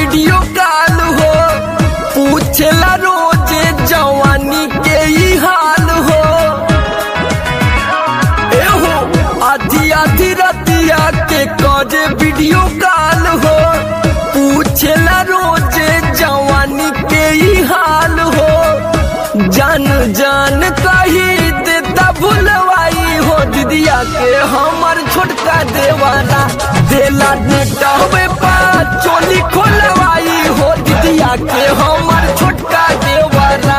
Video call हो पूछेला रोजे जवानी के ही हाल हो ए हो आधी आधी रतिया के करे वीडियो कॉल हो पूछेला रोजे जवानी के ही हाल हो जान जान कही देता भुलवाई हो दीदिया के हमर छोटका देवाना देला नेटवे पा चोली खोलवाई हो दीदिया के हमर छोटका देवाना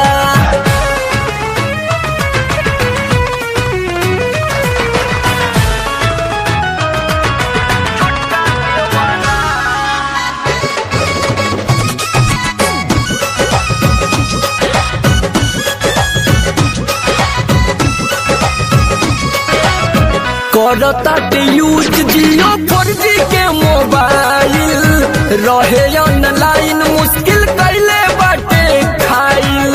करता के यूज जियो फोर जी के मोबाइल रहे ऑनलाइन मुश्किल कैले बाटे खाइल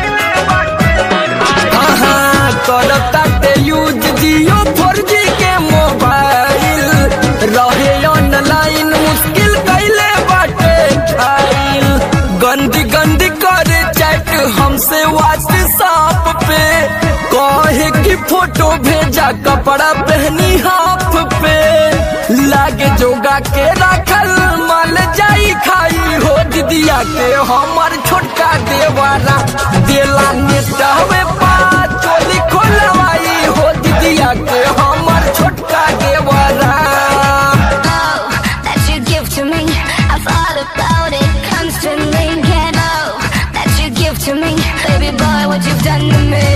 हाँ करता के यूज जियो फोर जी के मोबाइल रहे ऑनलाइन मुश्किल कैले बाटे खाइल गंदी गंदी करे चैट हमसे व्हाट्सएप पे कहे की फोटो भेजा कपड़ा पहनी हाफ पे लागे जोगा के रखल मल जाई खाई हो दीदिया के हमर छोटका देवारा देला नेटवे पा चोली खोलवाई हो दीदिया के हमर छोटका देवारा Oh, that you give to me. I thought about it constantly. Can't know that you give to me, baby boy. What you've done to me.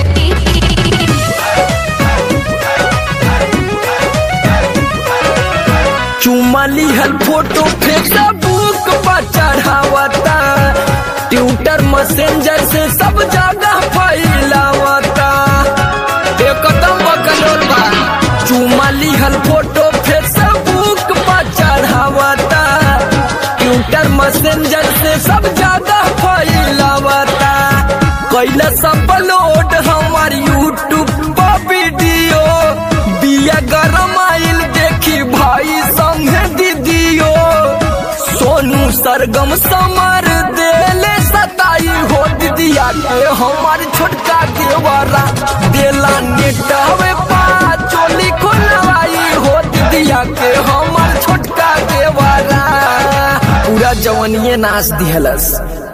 चुमली हल फोटो फेसबुक पर चढ़ावता ट्विटर मैसेंजर से सब जगह फैलावता एकदम बकलोल बा चुमली हल फोटो फेसबुक पर चढ़ावता ट्विटर मैसेंजर से सब जगह फैलावता कैला सब लोड हमार यूट्यूब पर वीडियो बिया गरम आइल देखी भाई संगे दीदियो सोनू सरगम समर देले सताई हो दीदिया के हमार छोटका देवरा देला नेटवे पा चोली खोलवाई हो दीदिया के हमार छोटका देवरा पूरा जवनिए नाच दिहलस